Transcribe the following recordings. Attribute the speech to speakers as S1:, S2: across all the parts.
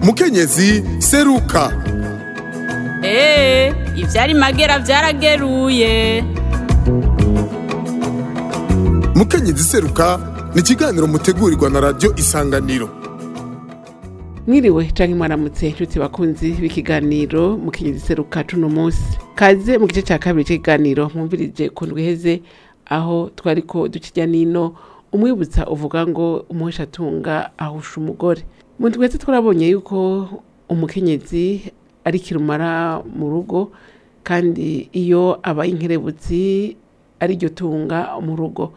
S1: mukenyezi seruka
S2: eee ivyari magera vyarageruye
S1: mukenyezi seruka ni ikiganiro mutegurirwa na radiyo isanganiro
S3: mwiriwe canke mwaramutse inshuti bakunzi b'ikiganiro mu kinyezi seruka cuno munsi kaze mu gice ca kabiri c'ikiganiro mwumvirije ku ndwi iheze aho twariko dukirya nino umwibutsa uvuga ngo umuhesha atunga ahusha umugore mu ndwi iheze twarabonye yuko umukenyezi ari kirumara mu rugo kandi iyo abaye inkerebutsi ari ryo tunga mu rugo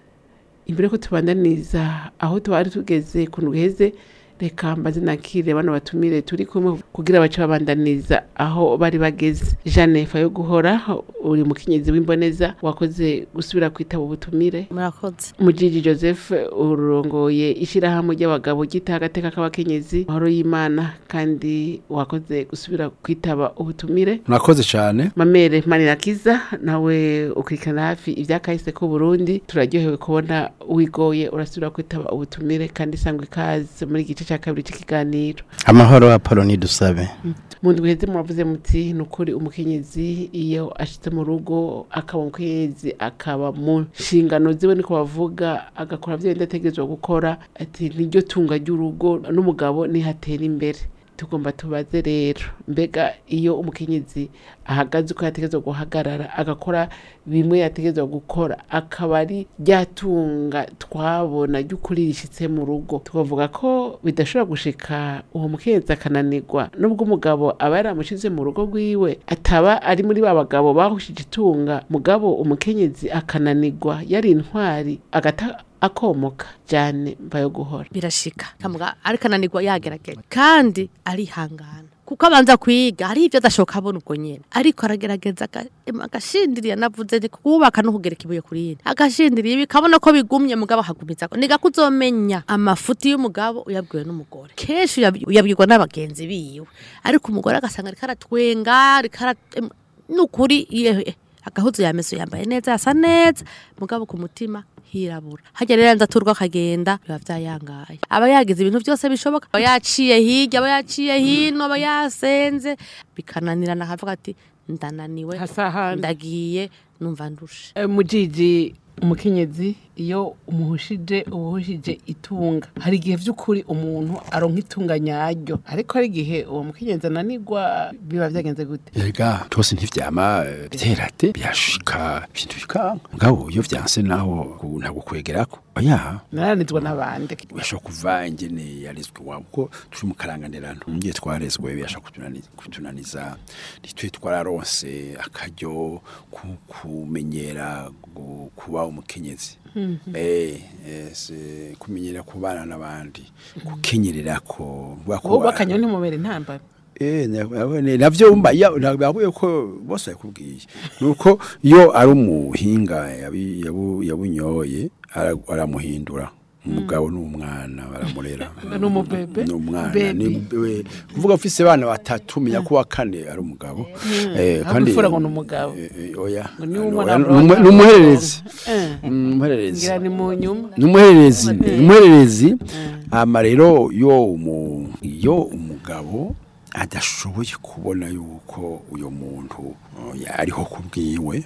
S3: imbere ko tubandaniriza aho twari tugeze ku ndwi iheze reka mbaze nakire bano batumire turi kumwe kugira bace babandaniriza aho bari bageze jeanne fa yo guhora uri mukenyezi w'imboneza wakoze gusubira kwitaba ubutumire
S4: murakoze
S3: mujiji joseph urongoye ishyirahamwe ry'abagabo ryita agateka k'abakenyezi mahoro y'imana kandi wakoze gusubira kwitaba ubutumire
S5: murakoze cyane
S3: mamere manirakiza nawe ukurikirana hafi ibyakahise ku burundi turaryohewe kubona wigoye urasubira kwitaba ubutumire kandi sangwa ikaze muri igice cya kabiri cy'ikiganiro
S5: amahoro apoloni dusabe
S3: mu ndwi heze muravuze muti ni ukuri umukenyezi iyo ashitse mu rugo akaba umukenyezi akaba mu nshingano ziwe niko bavuga agakora byo yenda ategerezwa gukora ati niryo tunga ry'urugo n'umugabo nihatera imbere tugomba tubaze rero mbega iyo umukenyezi ahagaze uko yategerezwa guhagarara agakora bimwe yategerezwa gukora akaba ari ryatunga twabona ry'ukuri rishitse mu rugo tukavuga ko bidashobora gushika uwo mukenyezi akananirwa nubwo umugabo aba yaramushize mu rugo rwiwe ataba ari muri ba bagabo bahushije itunga mugabo umukenyezi akananirwa yari intwari agata akomoka cyane mbayo guhora
S4: birashika kamuga ariko ananirwa yagerageza kandi arihangana kuko abanza kwiga hari ibyo adashoka abona ubwo nyene ariko aragerageza aga- em, agashindiriye navuze ni kubaka no kugereka ibuye kuri yindi agashindiriye bikabona ko bigumye mugabo ahagumiza niga kuzomenya amafuti y'umugabo uyabwiwe n'umugore kenshi uyabi- uyabwirwa n'abagenzi biwe ariko umugore agasanga ariko aratwenga ariko ara em, nukuri yewe agahuzu yameso yambaye neza yasa neza mugabo ku mutima hirabura hajya rero yanza turwa akagenda biba vyayangaye aba yagize ibintu byose bishoboka aba yaciye hirya aba yaciye hino aba yasenze bikananirana akavuga ati ndananiwe
S3: hasahandi
S4: ndagiye numva ndushe
S3: Eh, mujiji umukenyezi iyo umuhushije ubuhushije itunga hari igihe vy'ukuri umuntu aronka itunga nyaryo ariko hari igihe uwo mukenyezi ananirwa biba vyagenze gute
S5: erega twose ntivyama eh, biterate byashika ibintu bikanga mugabo iyo vyanse naho gu- ntabwo kwegerako oya
S3: naranizwa n'abandi
S5: uyashobora kuva ingene yarezwe iwabo kuko turi mu karanganirano ngiye twarezwe biyasha kutunani- kutunaniza nitwe twararonse akaryo ku- kumenyera gu- kuba umukenyezi Eh, eh, se- kumenyera kubana n'abandi gukenyerera ko
S3: wowe bakanyeho ntimubere intambara
S5: Eh, nabone navyo umba ya nababuye ko bose yakubwiye nuko iyo ari umuhinga yabi- yabu- yabunyoye ara- aramuhindura umugabo n'umwana baramurera
S3: N'umubebe?
S5: n'umwana
S3: Baby.
S5: ni we kuvuga ufise abana batatu menya ko wa kane ari umugabo eh
S3: Ahubwo imfura ngo ni umugabo.
S5: eh, eh, oya
S3: Ngo niwe
S5: Oya,
S3: umwana
S5: ni
S3: aronka-
S5: umu- ni umuhererezi
S3: Eh,
S5: Mm, umuhererezi
S3: ngira ni mu nyuma
S5: numuhererezi numuhererezi ama rero yo umu yo umugabo adashoboye kubona yuko uyo muntu uh, ariho kubwiwe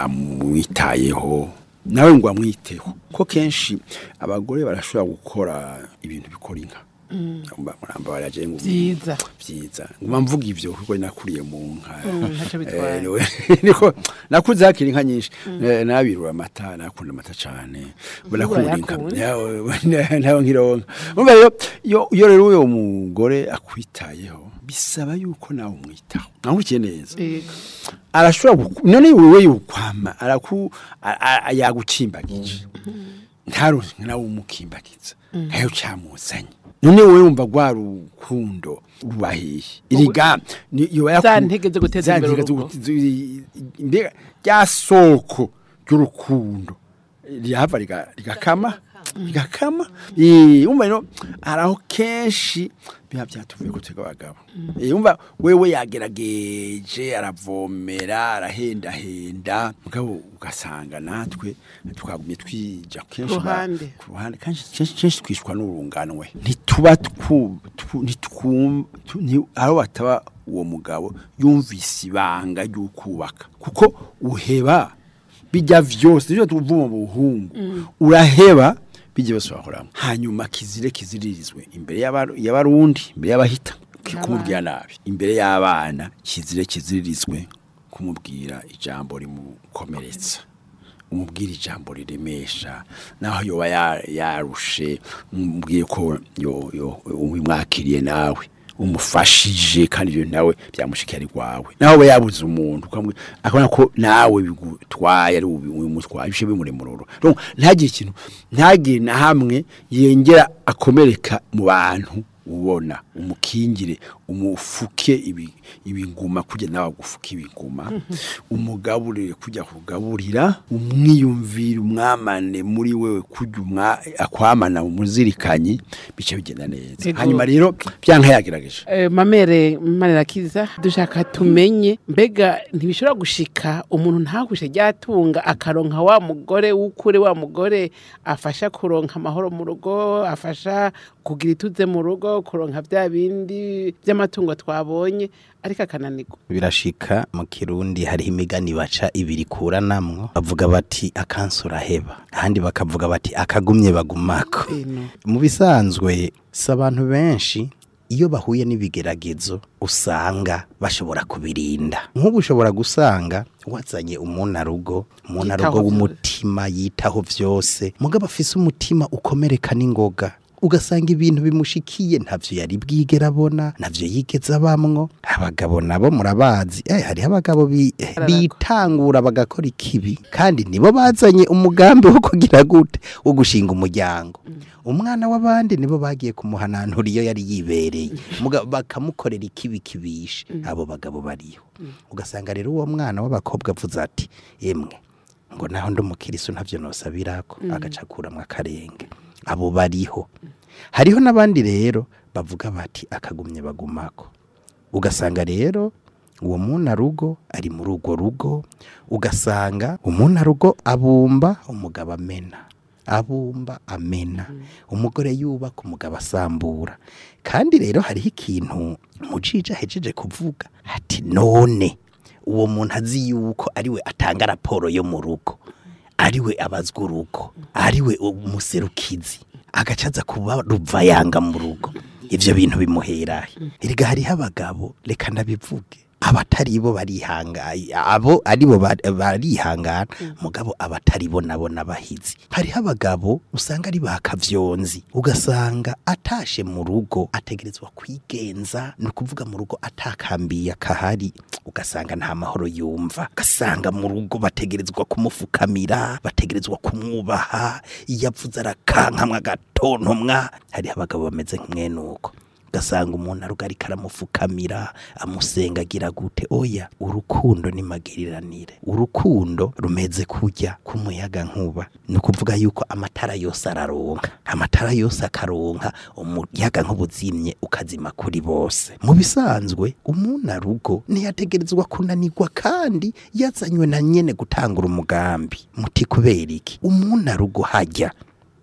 S5: amwitayeho nawe ngo amwiteho ko kenshi abagore barashobora gukora ibintu bikora inka Mba- muramba baraje ngo
S3: vyiza
S5: vyiza nguma mvuga ivyo kuko nakuriye mu nka
S3: ntaco bitwaye.
S5: Eh, niwe- niko nakuze hakiri inka nyinshi Eh, nabirura amata nakunda amata cane nakunda inka
S3: urayakunda?
S5: Yawe, nawe nkironka umva rero iyo iyo rero uyo mugore akwitayeho bisaba yuko nawe umwitaho nankurikiye neza
S3: Yego.
S5: arashobora guku- none wewe yukwama araku a- a- yagucimbagije ntaronke nawe umukimbagiza ntayo camuzanye none wewe wumva rwa rukundo rubahiye iriga ni- yoba yaku-
S3: Za ntege zo guteza
S5: za
S3: imbere
S5: ntege zo
S3: urugo.
S5: gute- zi- mbega rya soko ry'urukundo rihava riga- rigakama rigakama Eh, umva rero haraho kenshi biba byatuvuye ko twebwe abagabo Eh, umva wewe yagerageje aravomera arahendahenda mugabo ugasanga natwe twagumye twija kenshi ba-
S3: ruhande.
S5: ku ruhande kenshi kenshi- kenshi twishwa n'urunganwe ntituba twu- ntitu- ntitwum- tu- nti- aho bataba uwo mugabo yumvise ibanga ry'ukubaka kuko uheba bijya vyose nivyo tuvuga mu buhungu uraheba bijya bose bakoramo hanyuma kizire kiziririzwe imbere y'abaru- y'abarundi imbere y'abahita kumubwira nabi imbere y'abana kizire kiziririzwe kumubwira ijambo rimukomeretsa umubwira ijambo riremesha naho yoba ya- yarushe umubwiye ko yo- yo- umwakiriye nawe umufashije kandi ibyo nawe byamushikira ari rwawe naho aba yabuze umuntu ukamubwira- akabona ko nawe bigutwaye ari ubimutwaye bishe bimuremuroro Donc, ntagire ikintu ntagire na hamwe yengera akomereka mu bantu ubona umukingire umufuke ibi- ibinguma kujya nawe agufuke ibinguma umugaburire kujya kugaburira umwiyumvire umwamane muri wewe kujya umwa akwamana umuzirikanyi bice bigenda neza
S3: Ego.
S5: hanyuma rero byanka yagerageje
S3: Eh, mamere manirakiza dushaka tumenye mbega ntibishobora gushika umuntu ntakushe ryatunga akaronka wa mugore w'ukure wa mugore afasha kuronka amahoro mu rugo afasha kugira ituze mu rugo kuronka bya bindi by'amatungo twabonye ariko akananirwa
S6: birashika mu kirundi hariho imigani baca ibiri kuranamwo bavuga bati akansi uraheba ahandi bakavuga bati akagumye bagumako
S3: Ino.
S6: mu bisanzwe si abantu benshi iyo bahuye n'ibigeragezo usanga bashobora kubirinda nk'ubu ushobora gusanga wazanye umunarugo umunarugo
S3: Yitaho
S6: w'umutima yitaho vyose mugabo afise umutima ukomereka n'ingoga ugasanga ibintu bimushikiye ntavyo yari bwigera abona ntavyo yigeze abamwo abagabo nabo murabazi eh, hariho abagabo bi, eh,
S3: Araragwa.
S6: bitangura bagakora ikibi kandi nibo bazanye umugambi wo kugira gute wo gushinga umuryango umwana w'abandi nibo bagiye kumuhananura iyo yari yibereye Muga- bakamukorera ikibi kibishe abo bagabo bariho ugasanga rero uwo mwana w'abakobwa avuze ati yemwe ngo naho ndi umukirisu ntavyo nosabirako agaca akuramwo akarenge abo bariho hariho n'abandi rero bavuga bati akagumye bagumako ugasanga rero uwo munarugo ari muri urwo rugo ugasanga umunarugo abumba umugabo amena abumba amena umugore yubaka umugabo asambura kandi rero hariho ikintu mujija ahejeje kuvuga ati none uwo muntu azi yuko ariwe atanga raporo yo mu rugo ariwe abazwa urugo ariwe umuserukizi agaca aza kuba ruvayanga mu rugo ivyo bintu bimuherahe erega hariho abagabo reka ndabivuge abatari bo barihangaye abo ari bo bari- barihangana mugabo abatari bo nabo n'abahizi hariho abagabo usanga ari bakavyonzi ugasanga atashe mu rugo ategerezwa kwigenza ni ukuvuga mu rugo atakambiye akahari ugasanga nta mahoro yumva ugasanga mu rugo bategerezwa kumufukamira bategerezwa kumwubaha iyo avuze arakankamwa agatontomwa hariho abagabo bameze nk'umwenuko ugasanga umuntu aruga ariko aramufukamira amusenga agira gute oya urukundo ni magiriranire urukundo rumeze kujya k'umuyaga nkuba ni ukuvuga yuko amatara yose araronka amatara yose akaronka umuyaga nkuba uzimye ukazima kuri bose mu bisanzwe umunarugo ntiyategerezwa kunanirwa kandi yazanywe na nyene gutangura umugambi muti kubera iki umunarugo hajya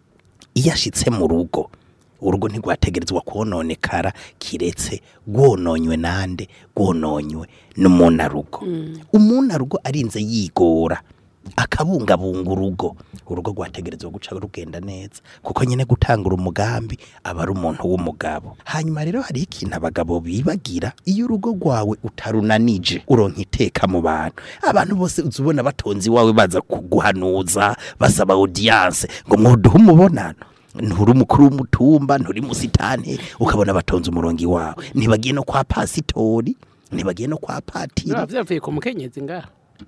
S6: iyo ashitse mu rugo urugo ntigwategerezwa kononekara kiretse rwononywe nande rwononywe n'umunarugo umunarugo arinze yigora akabungabunga urugo urugo rwategerezwa guca rugenda neza kuko nyine gutangura umugambi aba ari umuntu w'umugabo hanyuma rero hariho ikintu abagabo bibagira iyo urugo rwawe utarunanije uronka iteka mu bantu abantu bose uzi ubona batonze iwawe baza kuguhanuza basaba audience ngo mwoduhe umubonano nturi umukuru w'umutumba nturi musitani ukabona batonze umurongo iwawe ntibagiye no kwa pasitori ntibagiye no kwa patiri
S3: biba byavuye ku mukenyezi ngaho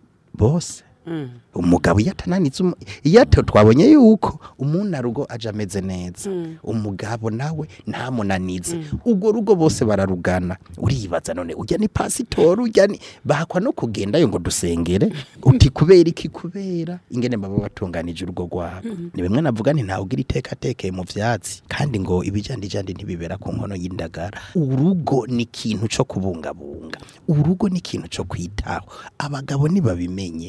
S6: bose umugabo iyo atananitse umu- iyo ato twabonye yuko umunarugo aje ameze neza umugabo nawe ntamunanize urwo rugo bose bararugana uribaza none ujya ni pasitori ujya ni bahakwa no kugendayo ngo dusengere uti kubera iki kubera ingene baba batunganije urugo rwabo ni bimwe navuga nti ntawe ugira iteka atekeye mu vyatsi kandi ngo ibijandijandi ntibibera ku nkono y'indagara urugo ni ikintu co kubungabunga urugo ni ikintu co kwitaho abagabo nibabimenye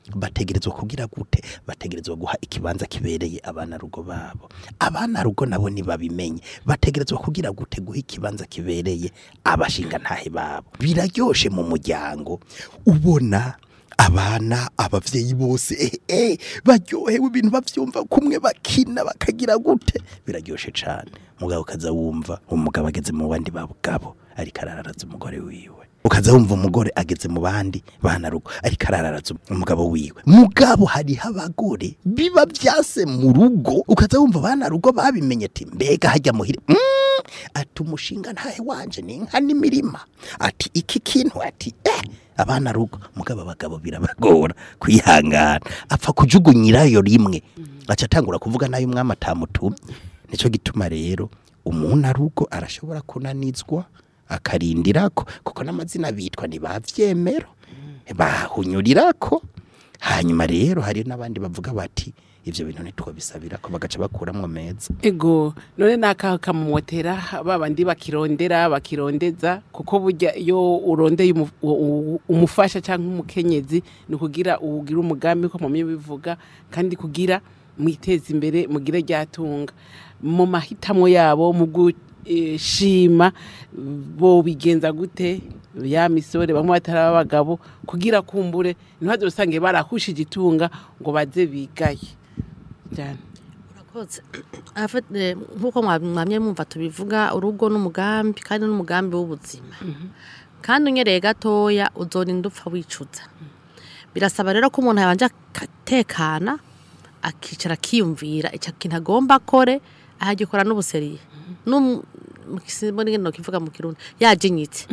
S6: bategerezwa kugira gute bategerezwa guha ikibanza kibereye abana rugo babo abana rugo nabo nibabimenye bategerezwa kugira gute guha ikibanza kibereye abashinga ntahe babo biraryoshe mu muryango ubona abana abavyeyi bose eh, eh, baryohewe ibintu bavyumva kumwe bakina bakagira gute biraryoshe cane mugabo ukaza wumva umugabo ageze mu bandi babugabo ariko arararaza umugore wiwe ukaza wumva umugore ageze mu bandi bana rugo ariko arararaza umugabo wiwe mugabo hariho abagore biba vyase mu rugo ukaza wumva bana rugo babimenye ati mbega hajya muhire mm, ati umushinga ntahe wanje ni inka n'imirima ati iki kintu ati eh abana rugo mugabo abagabo birabagora kwihangana apfa kujugunyirayo rimwe aca atangura kuvuga nayo umwami atamutumye nico gituma rero umuntu arugo arashobora kunanizwa akarindirako kuko n'amazina bitwa ntibavyemero bahunyurirako hanyuma rero hari n'abandi bavuga bati ivyo bintu ntitwobisabira ko bagaca bakuramwo meza
S3: ego none nakaho kamumotera babandi bakirondera bakirondeza kuko burya iyo urondeye umu- u- u- umufasha cyangwa umukenyezi ni ukugira ugira umugambi ko mumye bivuga kandi kugira mwiteze imbere mugire ryatunga mu mahitamo yabo mu gushima bo bigenza gute ya misore bamwe batari abagabo kugira kumbure ntibaze usange barahushije itunga ngo baze bigaye cyane
S4: Urakoze. Afet- eh, nk'uko mwa- mwamye mwumva tubivuga urugo n'umugambi kandi n'umugambi w'ubuzima kandi unyereye gatoya uzorinda upfa wicuza birasaba rero ko umuntu yabanje akatekana akicara akiyumvira icyo kintu agomba akore ahagikora n'ubuseriye N'um- mu kisimbo n'ingene kivuga mu kirundi yajinyitse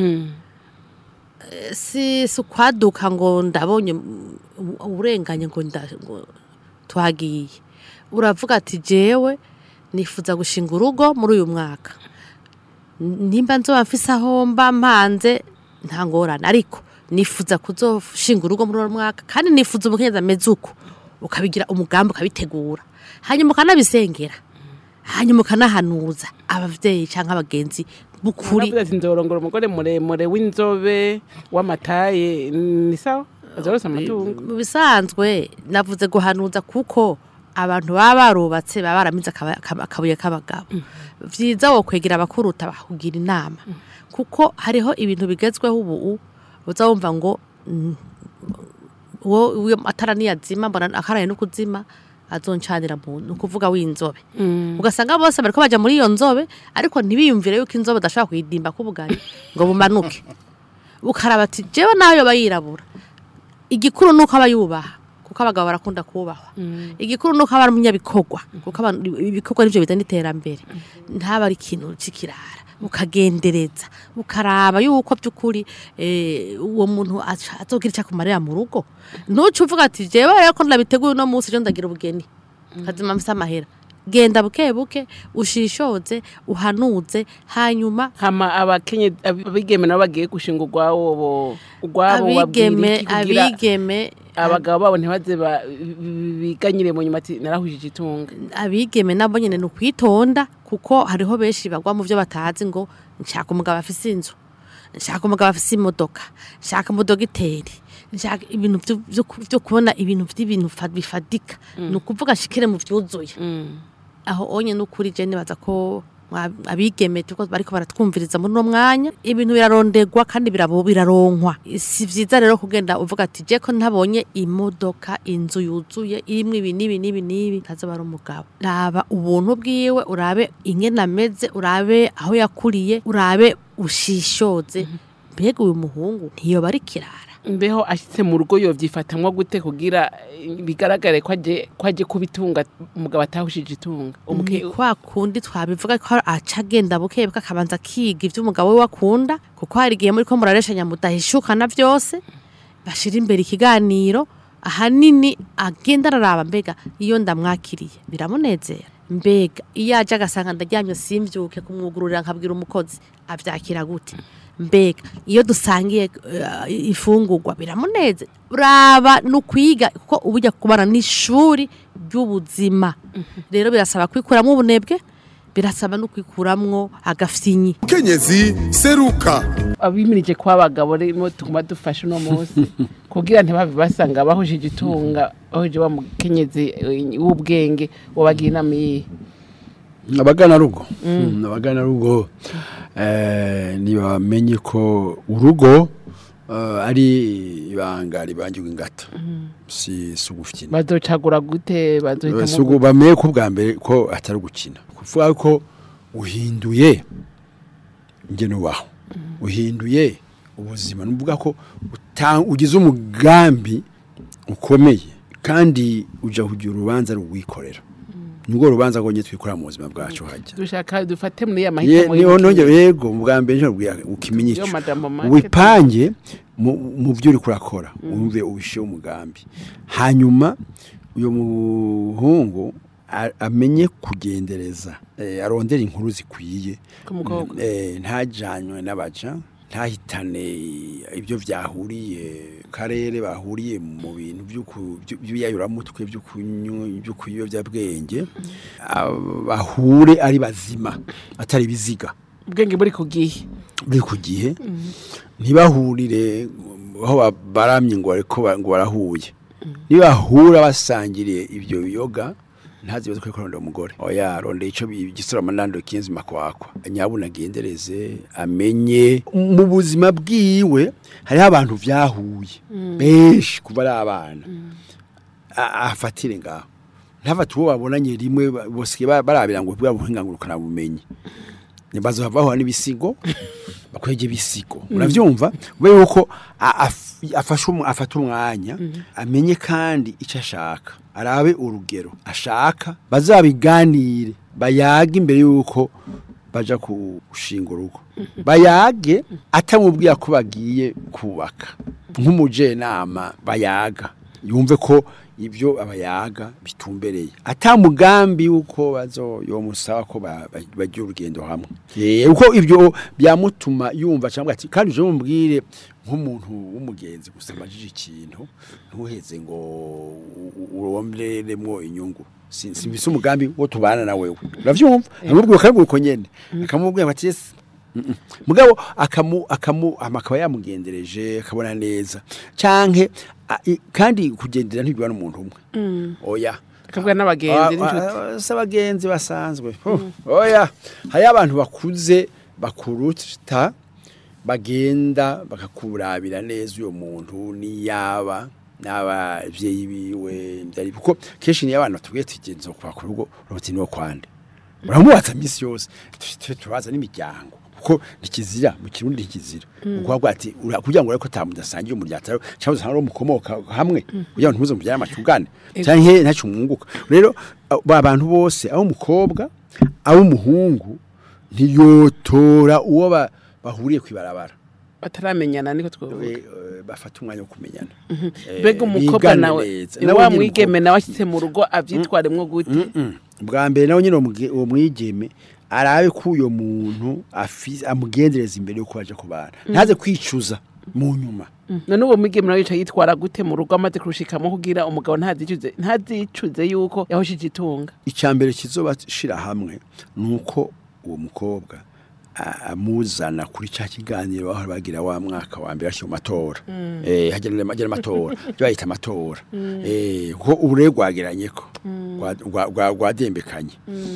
S4: si si ukwaduka ngo ndabonye mm, uburenganye ngo nda- ngo twagiye uravuga ati jewe nifuza gushinga urugo muri uyu mwaka N- nimba nzoba mfise aho mba mpanze nta ngorane ariko nifuza kuzoshinga urugo muri uwo mwaka kandi nifuza umukenyezi ameze uko ukabigira umugambi ukabitegura hanyuma ukanabisengera hanyuma ukanahanuza abavyeyi canke abagenzi b'ukuri
S3: Navuze ati nzorongora umugore muremure w'inzobe w'amataye ni sawa azorose amatungo
S4: mu bisanzwe navuze guhanuza kuko abantu baba barubatse baba baramize akaba- akaba- akabuye k'abagabo vyiza wo kwegera abakuruta bakugira inama kuko hariho ibintu bigezweho ubu uza wumva ngo mm, uwo uwo atara niyazima mbona akaraye no kuzima azoncanira mu ni ukuvuga w'inzobe ugasanga bose bariko baja muri iyo nzobe ariko ntibiyumvire yuko inzobe udashobora kuyidimba k'ubugari ngo bumanuke ukaraba ati jewe nayo yoba yirabura igikuru nuko aba yubaha kuko abagabo barakunda kubahwa igikuru nuko aba ari umunyabikorwa kuko abantu- ibikorwa nivyo bizana iterambere ntaba ari ikintu c'ikirara ukagendereza ukaraba yuko by'ukuri eh, uwo muntu aca- azogira icyo akumarira mu rugo ntuce uvuga ati jewe rero ko ndabiteguye uno munsi ejo ndagira ubugeni kazima mfise amahera genda buke buke ushishoze uhanuze hanyuma
S3: hama abakenye abigeme nabo bagiye gushinga urwabo bo- urwabo babwira
S4: abigeme
S3: iki kugira
S4: abigeme
S3: abagabo babo ntibaze ba- biganyire mu nyuma ati narahujije itunga
S4: abigeme nabo nyene ni ukwitonda kuko hariho benshi bagwa mu byo batazi ngo nshaka umugabo afise inzu nshaka umugabo afise imodoka nshaka umudogiteri nshaka ibintu vyo- vyo ku- vyo kubona ibintu vy'ibintu fa- bifadika ni ukuvuga nshikire mu vyuzuye aho onye n'ukuri je nibaza ko mwa- abigeme tuko bariko baratwumviriza muri uno mwanya ibintu birarondegwa kandi birabo biraronkwa si vyiza rero kugenda uvuga ati je ko ntabonye imodoka inzu yuzuye irimwo ibi n'ibi n'ibi n'ibi ntazoba ari umugabo raba ubuntu bwiwe urabe ingene ameze urabe aho yakuriye urabe ushishoze mbega uyu muhungu ntiyoba ari kirara
S3: mbeho ashitse mu rugo yovyifatamwo gute kugira eh, bigaragare ko aje ko aje kubitunga umugabo atahushije itunga
S4: ni
S3: Umuke-
S4: kwa kundi twabivuga ko aca agenda buke buke akabanza akiga ibyo umugabo we wakunda kuko hari igihe muri ko murareshanya mudahishukana byose bashira imbere ikiganiro ahanini agenda araraba mbega iyo ndamwakiriye biramunezera mbega iyo aje agasanga ndaryamye simbyuke kumwugururira nkabwira umukozi abyakira gute mbega iyo dusangiye eh, ifungurwa biramuneze raba ni ukwiga kuko uba ujya kubana n'ishuri ry'ubuzima rero birasaba kwikuramo ubunebwe birasaba no kwikuramwo agafyinyi
S1: mukenyezi seruka
S3: abimirije kwa abagabo rero tuguma dufasha uno munsi kugira ntibabe basanga bahujije itunga bahuje wa mukenyezi eh, w'ubwenge wabagira inama yihe
S5: abagana rugo Mm, abagana rugo eh, ntibamenye ko urugo eh, ari ibanga ribangirwa ingata si si ugukina
S3: bazocagura gute bazohitamo
S5: si ugu- bamenye ko ubwa mbere ko atari ugukina kuvuga ko uhinduye njye nubaho uhinduye ubuzima ni ukuvuga ko uta- ugize umugambi ukomeye kandi ujya kugira urubanza rwikorera nibwo rubanza rwongeye twikorera mu buzima bwacu hajya
S3: dushaka dufate muri ya
S5: Ye-
S3: mahitamo
S5: niho
S3: y'ubukene.
S5: nongera yego ubwa mbere nje ubwira ukimenya
S3: Yo
S5: icyo
S3: madamo market.
S5: wipange mu mu byo uri kurakora wumve ubishe umugambi hanyuma uyu muhungu a- amenye kugendereza eh, arondera inkuru zikwiye
S3: Ku mukobwa.
S5: eh, ntajanywe n'abaja ntahitane ibyo byahuriye karere bahuriye mu bintu by'uku- byu- by'ibiyayuramutwe byo kunyu- byo kuyobyabwenge ah, bahure ari bazima atari ibiziga
S3: ubwenge buri ku gihe
S5: buri ku gihe ntibahurire aho ba- baramye ngo bariko ba- ngo barahuye nibahura basangiriye ibyo biyoga ntazibaze ko kurondera umugore oya rondera ico bi- igisura manando kinzi makwakwa nyabuna agendereze amenye mu buzima bwiwe hariho abantu vyahuye benshi kuva ari abana A- afatire ngaho ntafate uwo babonanye rimwe ba- bose ba- barabira ngo bwa buhinga ngurukana bumenyi nibazo havaho n'ibisigo bakwege ibisigo uravyumva ube yuko a- af- afashe umu- afata umwanya amenye kandi icyo ashaka arabe urugero ashaka bazabiganire bayage imbere yuko baja gushinga urugo bayage atamubwira ko bagiye kubaka nk'umujenama bayaga yumve ko ibyo abayaga bitumbereye atamugambi yuko bazo yomusaba ko ba- ba- bagira urugendo hamwe eh uko ibyo byamutuma yumva cyangwa ati kandi uje mumbwire nk'umuntu w'umugenzi gusa amajije ikintu ntuheze ngo uromberemwo inyungu Si- simvise umugambi wo tubana na wewe uravyumva amubwira kandi uko nyene akamubwira ati "Yes, Mm-mm. mugabo akamu akamu amakaba yamugendereje akabona neza canke a- i- kandi kugendera ntibibana umuntu umwe oya
S3: akavuga n'abagenzi n'inshuti
S5: si abagenzi basanzwe Huh. oya hariyo abantu bakuze bakuruta bagenda bakakurabira neza uyo muntu niyaba n'abavyeyi biwe byari kuko kenshi niyo abana tubwiye tugenzo kwa ku rugo uruti niwo kwande uramubaza misi yose Tu- tu- turabaza n'imiryango kuko ntikizira mu kirundi ntikizira ukuvuga ati ura- kugira ngo ureko tamudasangiye umuryango cyangwa usanga mukomoka hamwe kugira ngo ntuze mubyara amacugane cyangwa ntacyo mwunguka rero abo- ba bantu bose abo umukobwa abo umuhungu ntiyotora uwo ba- bahuriye kwibarabara
S3: bataramenyana niko twavuga
S5: We, eh, bafata umwanya wo kumenyana Eh,
S3: mbega umukobwa
S5: bigane
S3: nawe
S5: neza.
S3: ni
S5: Nawe
S3: wa
S5: nyine
S3: mwigeme nawe ashyitse mu rugo abyitwaremwo gute
S5: Mm-mm. bwa mbere nawe nyine uwo muge- uwo mwigeme arabe ko uyo muntu afi- amugendereza imbere yuko baje kubana ntaze kwicuza mu nyuma
S3: none uwo mwigeme nawe yicaye yitwara gute mu rugo amaze kurushikamo kugira umugabo ntazicuze ntazicuze yuko yahoshije itunga
S5: icya mbere kizobashira hamwe ni uko uwo mukobwa a- amuzana kuri cya kiganiro aho bagira wa mwaka wa mbere ashyira mu matora eh hagera hagera amatora byo bayita amatora eh ko ubure rwageranye ko rwa- rwa- rwa- rwadembekanye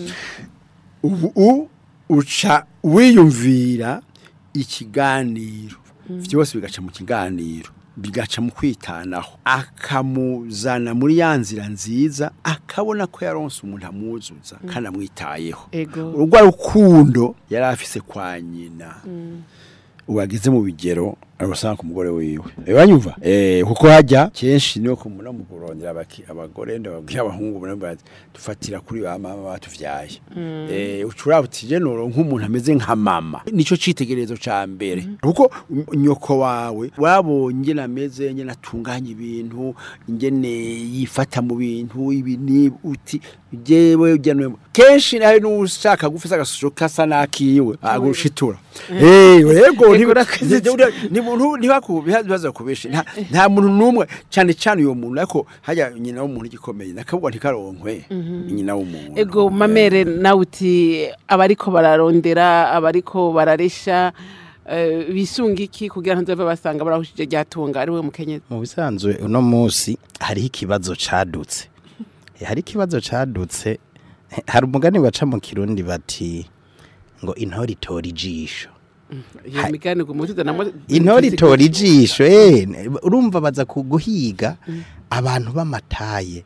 S5: ubu u- uca wiyumvira ikiganiro byose bigaca mu kiganiro bigaca mu kwitanaho akamuzana muri ya nzira nziza akabona ko yaronse umuntu amuzuza kandi amwitayeho
S3: ego
S5: urwa rukundo yari afise kwa nyina ubageze mu bigero arusanga ku mugore wiwe banyumva eh kuko hajya kenshi niyo kumuna mu kurondera abaki- abagore ndababwira abahungu bane bati dufatira kuri ba mama batuvyaye eh ucura butije noro nk'umuntu ameze nka mama nico citegerezo ca mbere kuko um- nyoko wawe wabonye nameze nyene atunganya ibintu ingene yifata mu bintu ibi ni uti jewe ugenewe kenshi hari n'ushaka gufisa agashusho kasa nakiwe agushitura eh yego
S3: Ego, urakoze cyane.
S5: muntu ntibakubiha bibaza kubeshe nta nta muntu numwe cyane cyane uyo muntu ariko hajya nyina w'umuntu gikomeye nakabwa ntikaronkwe nyina w'umuntu
S3: ego mamere nawe uti abariko bararondera abariko bararesha eh, bisunga iki kugira ngo nzove basanga barahushije ryatunga ari we mukenyezi
S6: mu bisanzwe uno munsi hariho ikibazo cadutse Eh, hari ikibazo cadutse eh, hari umugani baca mu kirundi bati ngo intore itora ijisho
S3: iyo migani ngo mutuza namwe
S6: intore itora ijisho eh, urumva baza kuguhiga abantu b'amataye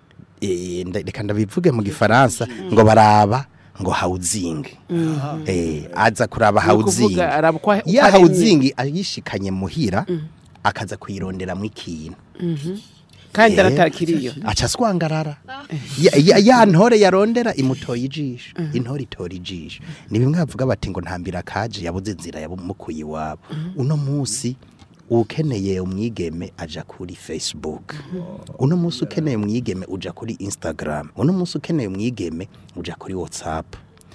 S6: Eh, nda- reka ndabivuge mu gifaransa ngo baraba ngo hawuzingi eh aza kuraba hawuzingi
S3: kuvuga araba uko- uko
S6: ya
S3: aremye.
S6: hawuzingi ayishikanye muhira akaza kuyironderamo ikintu
S3: kandi
S6: Eh,
S3: aratakiriyo
S6: aca aswangarara ya, ya, ya ntore yarondera imutoye ijisho intore itora ijisho ni bimwe bavuga bati ngo ntambira kaje yabuze inzira yamukuye iwabo uno munsi ukeneye umwigeme aja kuri facebook uno munsi ukeneye umwigeme uja kuri instagram uno munsi ukeneye umwigeme uja kuri whatsapp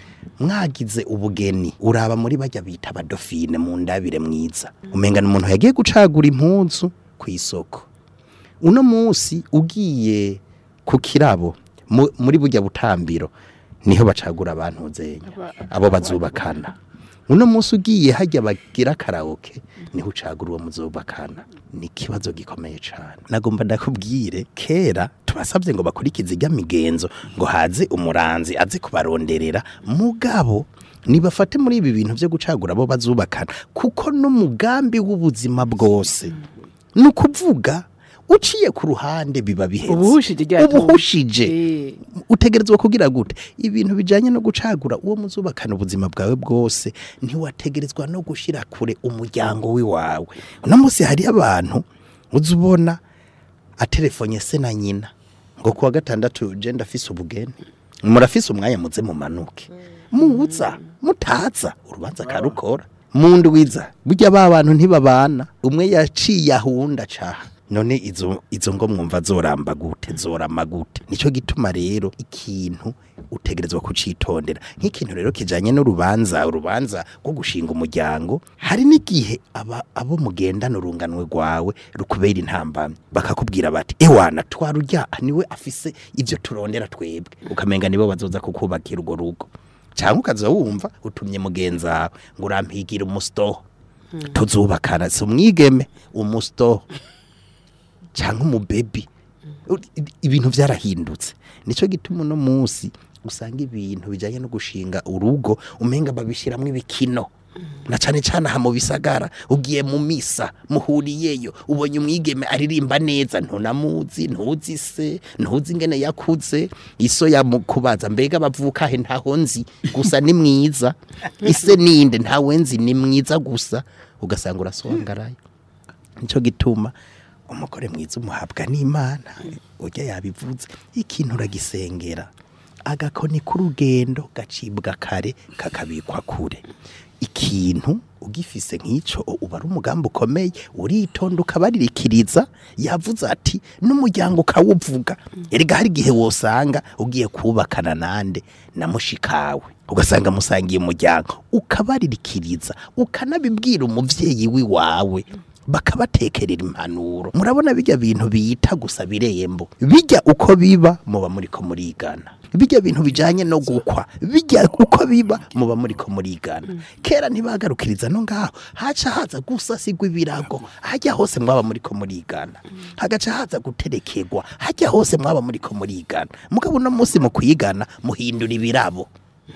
S6: mwagize ubugeni uraba muri bajya bita abadofine mu ndabire mwiza umengana umuntu yagiye gucagura impunzu ku isoko uno munsi ugiye ku kirabo mu- muri burya butambiro niho bacagura abantu zenya abo bazubakana uno munsi ugiye hajya bagira karaoke niho ucagura uwo muzubakana ni ikibazo gikomeye cyane nagomba ndakubwire kera tubasabye ngo bakurikize ijya migenzo ngo haze umuranzi aze kubaronderera mugabo nibafate muri ibi bintu byo gucagura abo bazubakana kuko n'umugambi w'ubuzima bwose ni ukuvuga uciye ku ruhande biba bihetse
S3: Ubuhushije ryatunga.
S6: ubuhushije
S3: Eh.
S6: utegerezwa kugira gute ibintu bijanye no gucagura uwo muzubakana ubuzima bwawe bwose ntiwategerezwa no gushira kure umuryango wiwawe uno munsi hari abantu uzi ubona atelefonye se na nyina ngo kuwa gatandatu je ndafise ubugeni murafise umwanya muze mumanuke muza mutaza urubanza karukora mu ndwiza burya ba bantu ntibabana umwe yaciye ahunda caha none izo izo ngo mwumva zoramba gute zorama gute nico gituma rero ikintu utegerezwa kucitondera nk'ikintu rero kijanye n'urubanza urubanza rwo gushinga umuryango hari n'igihe aba abo mugendana urunganwe rwawe rukubera intambamyi bakakubwira bati ewana twarujya niwe afise ivyo turondera twebwe ukamenga nibo bazoza kukubakira urwo rugo cyangwa ukaza wumva utumye mugenzi wawe ngo urampigira umustoho tuzubakana si umwigeme umustoho cyangwa umubebi U- i- ibintu byarahindutse nicyo gituma uno munsi usanga ibintu bijyanye no gushinga urugo umenga babishyiramo ibikino na cyane cyane aha mu bisagara ugiye mu misa muhuriyeyo ubonye umwigeme aririmba neza ntunamuzi ntuzi se ntuzi ingene yakuze iso yamukubaza mbega bavuka he ntaho nzi gusa ni mwiza ise ninde ntawe nzi ni mwiza gusa ugasanga urasongarayo nicyo gituma umugore mwiza umuhabwa n'imana ujya yabivuze ikintu uragisengera agakoni k'urugendo gacibwa kare kakabikwa kure ikintu ugifise nk'icyo uba ari umugambi ukomeye uritonda ukabaririkiriza yavuze ati n'umuryango ukawuvuga erega hari igihe wosanga ugiye kubakana nande na mushikawe ugasanga musangiye umuryango ukabaririkiriza ukanabibwira umuvyeyi wiwawe bakabatekerera impanuro murabona bijya bintu biyita gusa birembo bijya uko biba muba muriko murigana bijya bintu bijanye no gukwa bijya uko biba muba muriko murigana kera ntibagarukiriza no ngaho haca haza gusasigwa ibirago hajya hose mwaba muriko murigana hagaca haza guterekegwa hajya hose mwaba muriko murigana mugabo uno munsi mu kuyigana muhindura ibirabo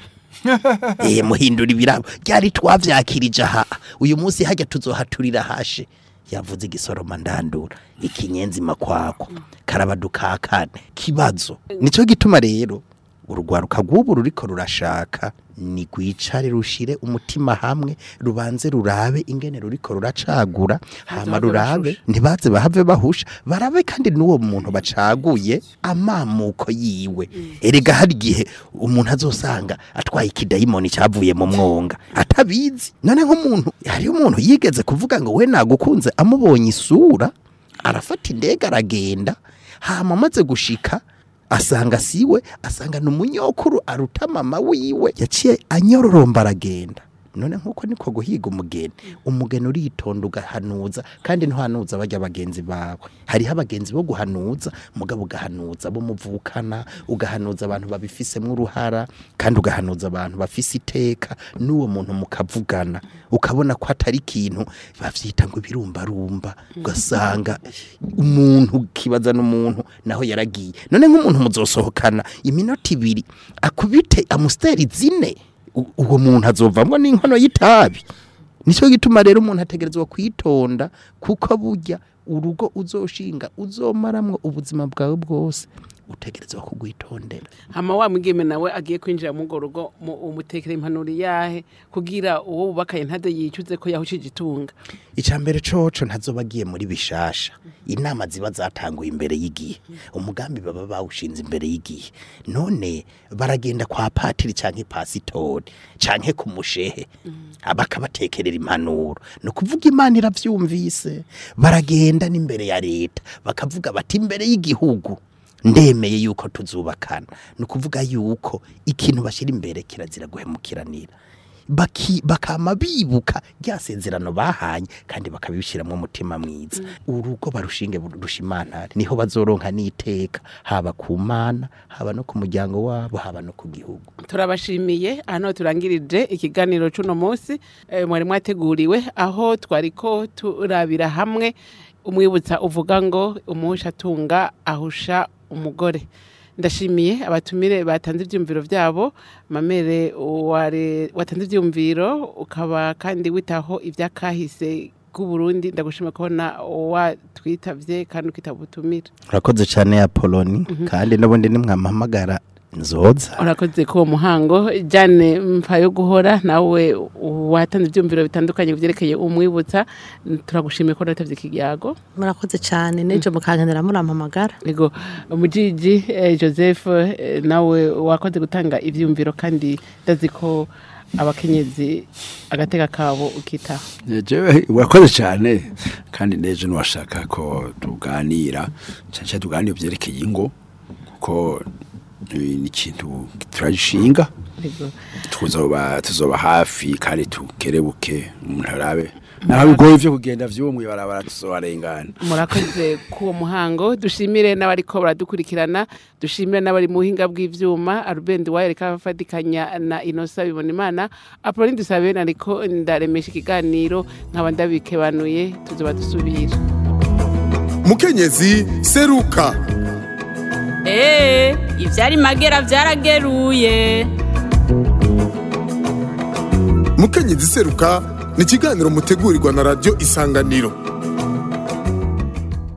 S6: eh muhindura ibirabo ryari twavyakirije aha uyu munsi hajya tuzohaturira hashe yavuze igisoroma ndandura ikinyenzi makwako karabadukakane kibazo nico gituma rero urugwaruka rw'ubu ruriko rurashaka ni rwicare rushire umutima hamwe rubanze rurabe ingene ruriko ruracagura hama
S3: bahave
S6: rurabe
S3: bashushe.
S6: ntibaze bahave bahusha barabe kandi n'uwo muntu bacaguye amamuko yiwe erega hari igihe umuntu azosanga atwaye ikidayimoni cyavuye mu mwonga atabizi none nk'umuntu hariyo umuntu yigeze kuvuga ngo we nagukunze amubonye isura arafata indege aragenda hama amaze gushika asanga siwe asanga ni umunyokuru aruta mama wiwe yaciye anyororomba aragenda none nkuko niko guhiga umugeni umugeni uritonda ugahanuza kandi ntuhanuza bajya bagenzi bawe hariho abagenzi bo guhanuza mugabo ugahanuza bo muvukana ugahanuza abantu babifisemo uruhara kandi ugahanuza abantu bafise iteka n'uwo muntu mukavugana ukabona ko atari ikintu bavyita ngo ibirumbarumba ugasanga umuntu kibaza n'umuntu naho yaragiye none nk'umuntu muzosohokana iminota ibiri akubite amusiteri zine u- uwo muntu azovamwo n'inkono y'itabi nicyo gituma rero umuntu ategerezwa kwitonda kuko burya urugo uzoshinga uzomaramwo ubuzima bwawe bwose utegerezwa kugwitondera
S3: hama wa mwigeme nawe agiye kwinjira mu urwo rugo mu- umutekera impanuro yahe kugira uwo bubakaye ntade yicuze ko yahushije itunga
S6: icambere coco ntazoba agiye muri bishasha inama ziba zatanguye imbere y'igihe umugambi baba bawushinze imbere y'igihe none baragenda kwa patiri canke pasitori canke ku mushehe bakabatekerera impanuro ni ukuvuga imana iravyumvise baragenda n'imbere ya leta bakavuga bati imbere y'igihugu ndemeye yuko tuzubakana ni ukuvuga yuko ikintu bashyira imbere kirazira guhemukiranira baki bakama bibuka rya sezerano bahanye kandi bakabishyiramo umutima mwiza urugo barushinge rushimantare niho bazoronka n'iteka haba ku mana haba no ku muryango wabo haba no ku gihugu
S3: turabashimiye hano turangirije ikiganiro cy'uno munsi eh, mwari mwateguriwe aho twariko turabira hamwe umwibutsa uvuga ngo umuhusha atunga ahusha umugore ndashimiye abatumire batanze ibyumviro byabo mamere ware- watanze ibyumviro ukaba kandi witaho iby'akahise k'uburundi ndagushima kubona watwitavye kandi ukitaba ubutumire
S6: urakoze cyane ya poloni kandi n'ubundi nimwamuhamagara nzoza
S3: urakoze ko uwo muhango jane mpa yo guhora nawe watanze ibyumviro bitandukanye byerekeye umwibutsa turagushimiye ko natavye ikiyago
S4: murakoze cyane n'ejo mukankenera murampamagara
S3: ego mujiji eh, joseph eh, nawe wakoze gutanga ivyumviro kandi ndazi ko abakenyezi agateka kabo ukitaho
S5: jewe urakoze cyane kandi nejo niwashaka ko tuganira cyane cyane tuganira byerekeye ingo kuko eh, ni ikintu turagishinga
S3: ego
S5: tuzoba tuzoba hafi kandi tukerebuke umuntu arabe naho bigoye vyo kugenda vyumwe barabara tuzobarengana
S3: murakoze k'uwo muhango dushimire n'abariko baradukurikirana dushimire n'abari mu buhinga bw'ivyuma arubendi wayo reka afatikanya na inosa bibona imana apoloni dusabe nariko ndaremesha ikiganiro nkaba ndabikebanuye tuzoba dusubira
S1: mukenyezi seruka
S2: Ee, ivyari magera vyarageruye.
S1: mukenyezi seruka ni ikiganiro mutegurirwa na radiyo isanganiro